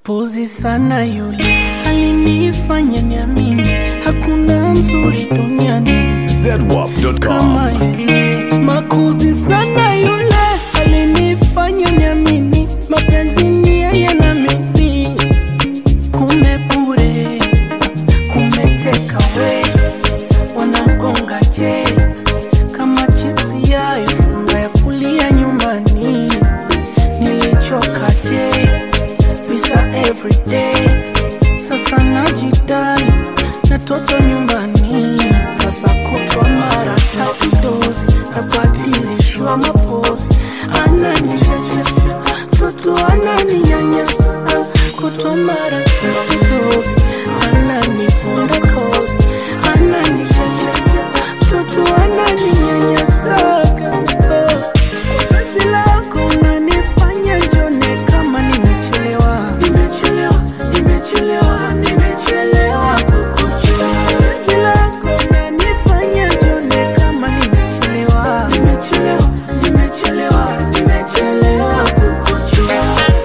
Puzi sana yule alinifanya niamini hakuna mzuri duniani ZWAP.com. kama yeye. Makuzi sana yule alinifanya niamini mapenzi ni yeye na mimi, kumbe bure, kumeteka we wanamgonga je kama chipsi ya ifunga ya kulia nyumbani, nilichoka je visa everyday sasa najidai na toto nyumbani sasa kutwa mara tatu dozi nabadilishwa mapozi ananichechesha mtoto ananinyanyasa kutwa mara tatu dozi ananivunda kozi ananichechesha mtoto ananinyanyasa Penzi lako unanifanya njone kama nimechelewa, nimechelewa, nimechelewa, nimechelewa kukuchua. Penzi lako unanifanya njone kama nimechelewa, nimechelewa, nimechelewa, nimechelewa kukuchua.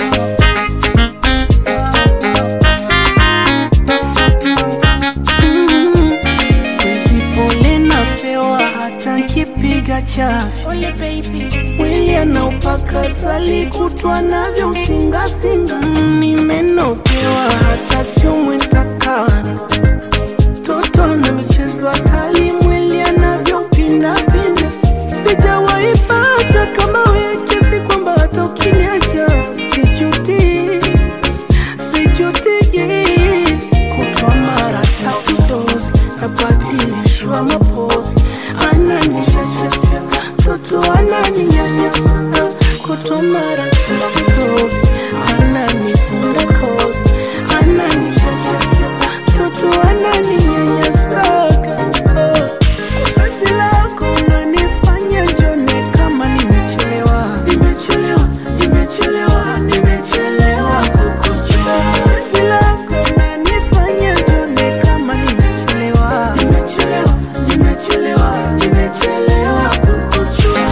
Siku hizi pole napewa hata nkipiga chafya Ole baby, mwili anaupaka sali kutwa navyo usingasinga nimenokewa hata sio mwitakana toto na michezo hatali mwili anavyopindapinda sijawaipata kama wewe kiasi kwamba hata ukiniacha sijuti sijutiki kutwa mara tatu dozi nabadilishwa mapozi ananichechesha mtoto ananinyanyasa kutwa mara tatu dozi ananifunda kozi ananichechesha mtoto ananinyanyasa Penzi lako unanifanya njone kama nimechelewa, nimechelewa, nimechelewa, nimechelewa kukuchua. Penzi lako unanifanya njone kama nimechelewa, nimechelewa, nimechelewa, nimechelewa kukuchua.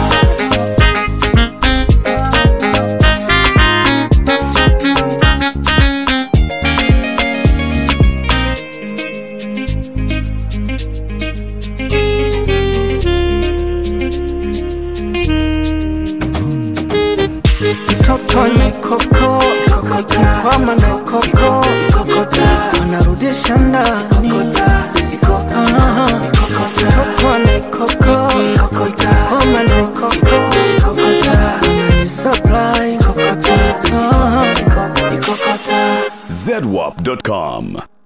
Mtoto ni koko, ikikwama na koko, anarudisha ndani. Aha. Mtoto ni koko, ikikwama na koko, anani surprise. Aha. ZWAP.com.